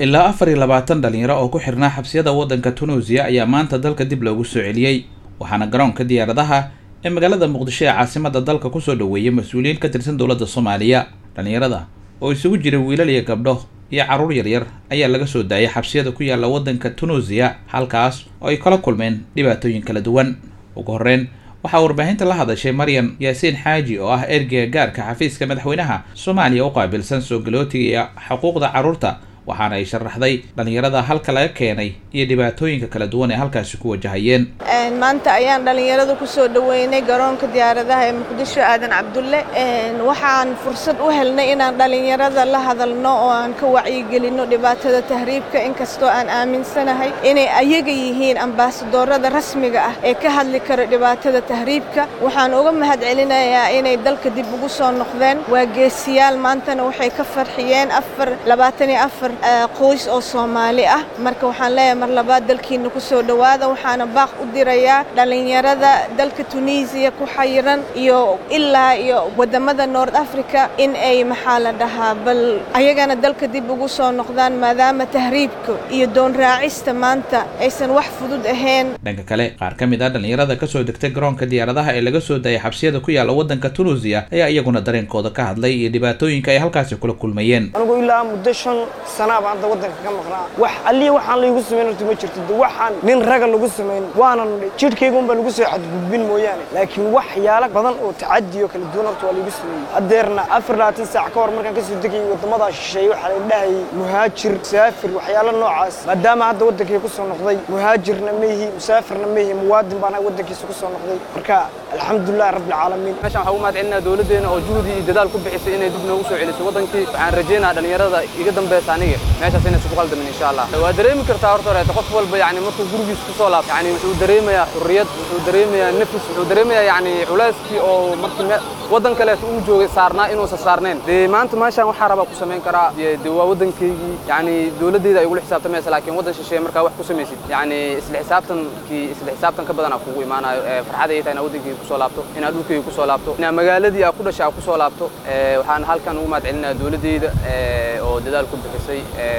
ilaa afar iyo labaatan dhalinyaro oo ku xirnaa xabsiyada waddanka tunuusiya ayaa maanta dalka dib loogu soo celiyey waxaana garoonka diyaaradaha ee magaalada muqdisho ee caasimada dalka kusoo dhoweeyay mas-uuliyiin ka tirsan dowladda soomaaliya dhalinyarada oo isugu jira wiilal iyo gabdho iyo carruur yaryar ayaa laga soo daayay xabsiyada ku yaalla waddanka tunuusiya halkaas oo ay kala kulmeen dhibaatooyin kala duwan ugu horreyn waxaa warbaahinta la hadashay maryam yaasiin xaaji oo ah ergeyga gaarka xafiiska madaxweynaha soomaaliya u qaabilsan soo galootiga iyo xuquuqda carruurta waxaana ay sharaxday dhalinyarada halka laga keenay iyo dhibaatooyinka kala duwan ee halkaasi ku wajahayeen maanta ayaan dhalinyarada kusoo dhoweynay garoonka diyaaradaha ee muqdisho aadan cabdulle waxaan fursad u helnay inaan dhalinyarada la hadalno oo aan ka wacyigelinno dhibaatada tahriibka inkastoo aan aaminsanahay inay ayaga yihiin ambaasadoorada rasmiga ah ee ka hadli karo dhibaatada tahriibka waxaan uga mahadcelinayaa inay dalka dib ugu soo noqdeen waa geesiyaal maantana waxay ka farxiyeen afar labaatan iyo afar qoys oo soomaali ah marka waxaan leeyahay mar labaad dalkiina kusoo dhowaada waxaana baaq u dirayaa dhalinyarada dalka tunisiya ku xayiran iyo ilaa iyo wadamada nord africa in ay maxaa la dhahaa bal ayagana dalka dib ugu soo noqdaan maadaama tahriibka iyo doon raacista maanta aysan wax fudud ahayn dhanka kale qaar ka mid ah dhalinyarada kasoo degtay garoonka diyaaradaha ee laga soo daayay xabsiyada ku yaalla waddanka tunuusiya ayaa iyaguna dareenkooda ka hadlay iyo dhibaatooyinka ay halkaasi kula kulmayeen anigu ilaa muddo shan sanaaba hadda waddanka ka maqnaa wax alliya waxaan laygu samayn horta ma jirto de waxaan nin raga lagu samayn waanan jidhkaygunbaa lagu soo xadgudbin mooyaane laakiin waxyaalo badan oo tacadiyo kala duwan horta waa laygu sameeyey haddeerna afar labaatan saac ka hor markaan kasoo degayay waddamadaa shisheeye waxaa la dhahayay muhaajir musaafir waxyaalo noocaas maadaama hadda waddankay ku soo noqday muhaajirna meihi musaafirna meihi muwaadin baan waddankiisa ku soo noqday marka alxamdulilah rabbilcaalamiin meeshaan waxaan u mahad celinaa dowladdeena oo juhdi iyo dadaal ku bixisay inay dib noogu soo celiso waddankii waxaan rajaynayaa dhalinyarada iga dambaysa aniga meeshaas inaysan ku qaldamin insha allah waa dareemi kartaa horta horeeta qof walba yani markuu gurigiisa ku soo laabto yani wuxuu dareemayaa xurriyad wuxuu dareemayaa nafis wuxuu dareemayaa yani culeyskii oo markii waddan kaleeto uu joogay saarnaa inuusan saarnayn dee maanta meeshaan waxaa rabaa ku samayn karaa de waa waddankaygii yani dowladdeyda ay igula xisaabtamaysa laakiin waddan shisheeye markaa wax ku samaysid yani isla xisaabtankii isla xisaabtan ka badanaa kugu imaanayo farxada ay tahay inaad waddankayga kusoo laabto inaad dhulkayga kusoo laabto inaad magaaladii aad ku dhashay aad kusoo laabto waxaan halkan ugu mahad celinayaa dowladdeyda oo dadaal ku bixisay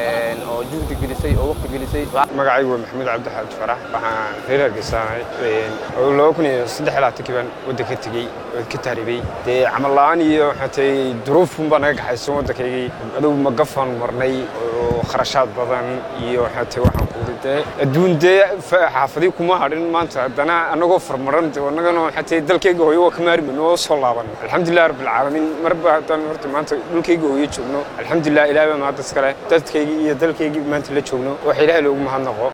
oo juhdi gelisay oo waqti gelisay magacaygu waa maxamuud cabdixaad farax waxaan reer hargeysaanay oo laba kun iyo saddex labaatankii baan waddanka tegey oo ka taaribay dee camal la'aan iyo waxaatay duruufun baa naga gaxaysan waddankaygii adugu magafaan marnay oo kharashaad badan iyo waxaatay waxaan kuuri dee adduun dee xaafadii kuma hadhin maanta haddana annagoo farmaran annagana waxaatay dalkayga hooyo waa ka maarmin oo soo laaban alxamdulilah rabbilcaalamiin marba haddaan horta maanta dhulkayga hooyo joogno alxamdulilah ilaah baa mahad iskale dadkaygii iyo dalkaygii maanta la joogno waxa ilaahay loogu mahadnaqo